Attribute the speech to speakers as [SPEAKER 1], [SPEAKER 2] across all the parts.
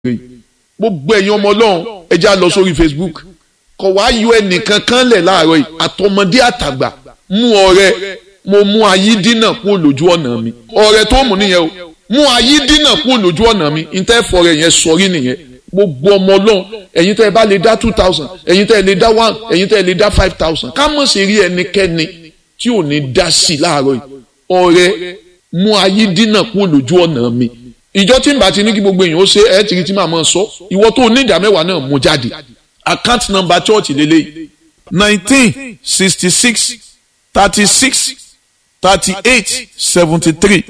[SPEAKER 1] gbogbo ẹ̀yin ọmọ ọlọ́run ẹ já lọ sórí Facebook kọ̀ wá yọ ẹnìkan kan lẹ̀ láàárọ̀ yìí àtọmọdé àtàgbà mú ọrẹ mo mú ayídínà kúrò lójú ọ̀nà mi ọrẹ tó mú nìyẹn o mú ayídínà kúrò lójú ọ̀nà mi ìtẹ́ fọrẹ yẹn sọrí nìyẹn gbogbo ọmọ ọlọ́run ẹ̀yin tẹ́ ẹ bá lè dá two thousand ẹ̀yin tẹ́ ẹ lè dá one ẹ̀yin tẹ́ ẹ lè dá five thousand ká mọ̀ sí rí ẹnikẹ́ni tí ò ní dá sí láàárọ̀ yìí ọrẹ mú ayídínà kúrò lójú ọ̀nà mi ìjọ tí n bá ti ní kí gbogbo èèyàn ó ṣe ẹ tìrì tí màá mọ̀ sọ ìwọ tó ní ìdá mẹ́wàá náà mú jáde account number church lélẹ́yìí
[SPEAKER 2] nineteen sixty six thirty six thirty eight seventy three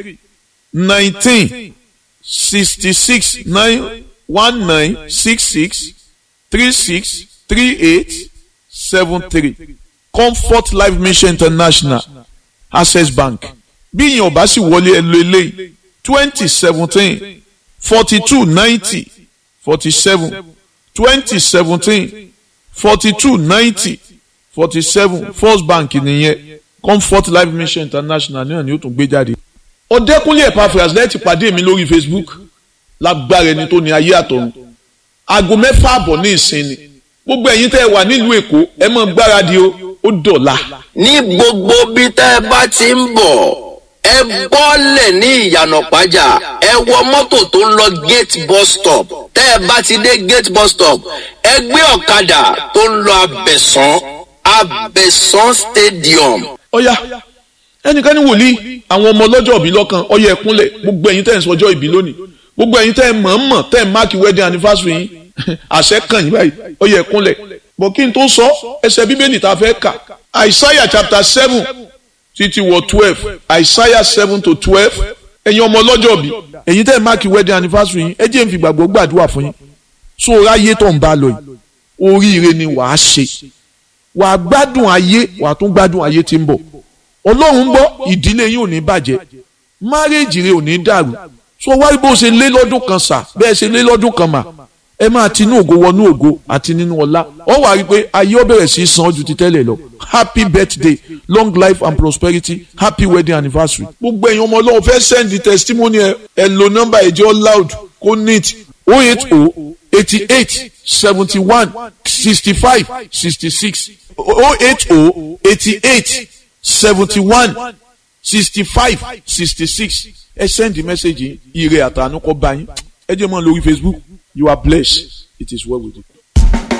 [SPEAKER 2] nineteen sixty six nine one nine six six three six three eight seven three comfort life mission international access bank bí ìyẹn ò bá sì wọlé ẹ lo eléyìí twenty seventeen forty two ninety forty seven twenty seventeen forty two ninety forty seven first bank nìyẹn comfort life mission international náà ni ó tún gbé jáde.
[SPEAKER 1] ọ̀dẹ́kúnlé Epaphras lẹ́ẹ̀tì pàdé mi lórí Facebook lágbára ẹni tó ní ayé àtọ̀run aago mẹ́fà àbọ̀ ní ìsinmi gbogbo ẹ̀yin tẹ́ ẹ wà nílùú Èkó ẹ mọ̀ gbáradì o ó dọ̀la.
[SPEAKER 3] ní gbogbo bí tẹ́ ẹ bá ti ń bọ̀ ẹ bọ́lẹ̀ ní ìyànà pàjá ẹ wọ mọ́tò tó ń lọ gate bus stop tẹ́ ẹ bá ti dé gate bus stop ẹ gbé ọ̀kadà tó ń lọ abẹ̀sán abẹ̀sán stadium.
[SPEAKER 1] ọ̀ya ẹnìkan ní wòlíì àwọn ọmọ ọlọ́jọ́ ìbí lọ́kàn ọyẹ ẹ̀kúnlẹ̀ gbogbo ẹ̀yin tẹ́ ẹ̀ ń sọjọ́ ìbí lónìí gbogbo ẹ̀yin tẹ́ ẹ̀ mọ̀ọ́mọ̀ tẹ́ ẹ̀ máàkì wedding anniversary yín àṣẹ kàn yín báyìí ọyẹ ẹ̀kúnlẹ̀ bọ̀ kí n tó sọ ẹsẹ̀ bíbélì tá a fẹ́ kà Isaiah chapter seven títí wọ twelve Isaiah seven to twelve ẹ̀yin ọmọ ọlọ́jọ́ bí ẹ̀yin tẹ́ ẹ̀ máàkì wedding anniversary yín ẹ jẹ́ n fi gbàgbọ́ gbàdúrà fún yín so ráyé tó ń bá lọ yìí oríire ni wàá ṣe wàá gbádùn ayé wàá tún gbádùn ayé tí ń bọ̀ ọlọ́run gbọ́ ìdílé yín ò ní bàjẹ́ márèèjì rẹ ò ní dàrú so wáyé bó ṣe lé lọ́dún kan sà bẹ́ẹ̀ ṣe lé lọ́dún kan mà ẹ máa tinú ògo wọnú ògo àti nínú ọlá ọ wàá rí i pé ayé ó bẹ̀rẹ̀ sí í san ju ti tẹ́lẹ̀ lọ happy birthday long life and prosperity happy wedding anniversary. gbogbo ẹ̀yin ọmọ ọlọ́run fẹ́ send the testimony ẹ ẹ lo nọ́mbà ẹ̀jẹ̀ loud kó neat oh eight oh eighty eight seventy one sixty five sixty six oh eight oh eighty eight seventy one sixty five sixty six ẹ send the message yìí ire àtànú kọ bá yín ẹ jẹ́ mọ́ lórí Facebook you are blessed it is well with you.